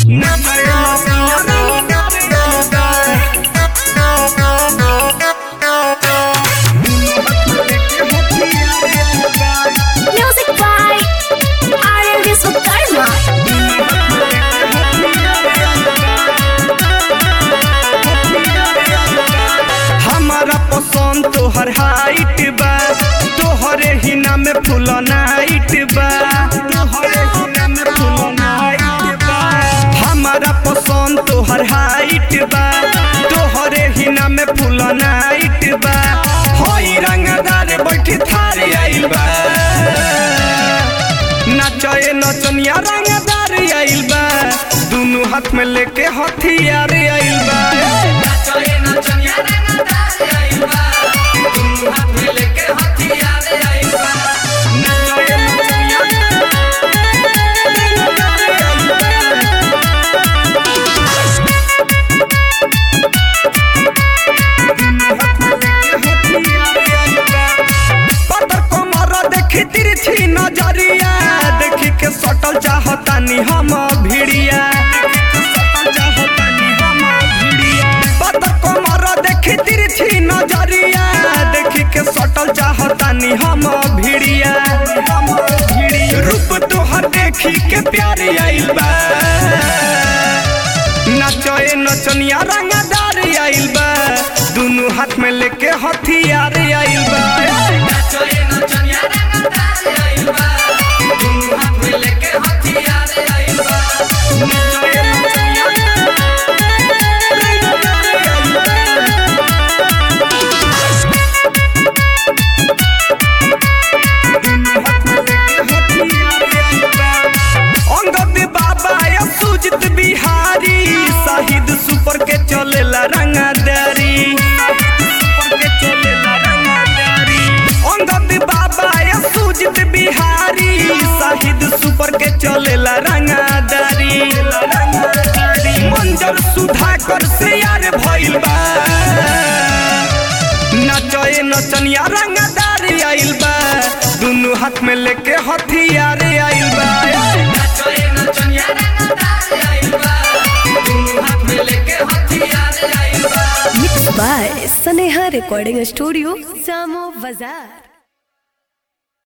Music by RL Viswakarma. हमारा पसंद तोहर हाइट बा तोहरे ही नाम फूल नाइट बा तोहरे ही नाम फूल नाइट बा हमारा पसंद तोहर हाइट बा तोहरे ही नाम फूल नाइट बा होई रंगदार बैठी थारे आइल बा नाचे नचनिया रंगदार आइल बा दुनु हाथ में लेके हथियार आइल बा नाचे नचनिया पतर कमर देखी तिरछी नजरिया देखी के सटल चाहतानी हम भिड़िया पतर कमर देखी तिरछी नजरिया देखी के सटल चाहतानी हम भिड़िया रूप तोहर देखी के प्यार आइल बा नचए नचनिया रंगदार आइल बा दुनु हाथ में लेके हथियार आइल बा नचए नचनिया रंगदार आइल बा। अंगद बाबा या सुजित बिहारी शहीद सुपर के चलेला रंगदारी अंगद बाबा या सुजित बिहारी शहीद सुपर के चलेला रंगदारी मंजर सुधाकर से यार भइल बा नचए नचनिया रंगदार आइल बा दुनु हाथ में लेके हथियार आइल बा Mixed by Saneha Recording Studio, Samo Bazaar.